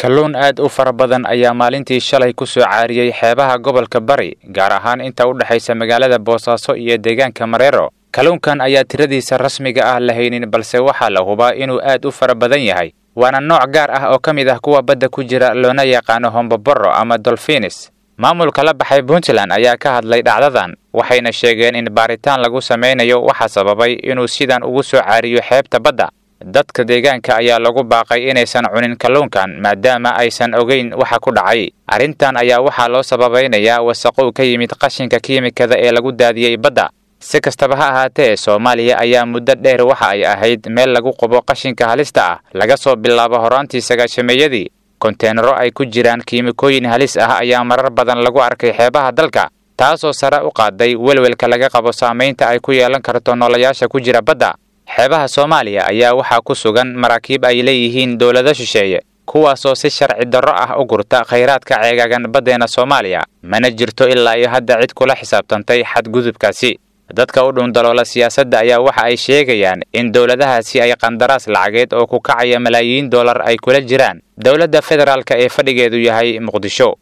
kalluun aad u fara badan ayaa maalintii shalay ku soo caariyey xeebaha gobolka bari gaar ahaan inta u dhexaysa magaalada boosaaso iyo deegaanka mareero kalluunkan ayaa tiradiisa rasmiga ah la haynin balse waxaa la hubaa inuu aad u fara badan yahay waana nooc gaar ah oo ka mid ah kuwa badda ku jira loona yaqaano homboboro ama dolfinis maamulka la baxay puntland ayaa ka hadlay dhacdadan waxayna sheegeen in baaritaan lagu samaynayo waxaa sababay inuu sidan ugu soo caariyo xeebta badda dadka deegaanka ayaa lagu baaqay inaysan cunin kalluunkan maadaama aysan ogeyn waxa ku dhacay arrintan ayaa waxaa loo sababaynayaa wasaqow ka yimid qashinka kiimikada ee lagu daadiyey badda si kastaba ha ahaatee soomaaliya ayaa muddo dheer waxa ay ahayd meel lagu qubo qashinka halista ah laga soo bilaabo horaantii sagaashameeyadii konteenaro ay ku jiraan kiimikooyin halis ah ayaa marar badan lagu arkay xeebaha dalka taasoo sare u qaaday welwelka laga qabo saamaynta ay ku yeelan karto noolayaasha ku jira badda xeebaha soomaaliya ayaa waxaa ku sugan maraakiib ay leeyihiin dowlado shisheeye kuwaasoo si sharci darro ah u gurta khayraadka ceegaagan baddeena soomaaliya mana jirto ilaa iyo hadda cid kula xisaabtantay xadgudubkaasi dadka u dhundaloola siyaasadda ayaa waxa ay sheegayaan in dowladahaasi ay qandaraas lacageed oo ku kacaya malaayiin dollar ay kula jiraan dowladda federaalka ee fadhigeedu yahay muqdisho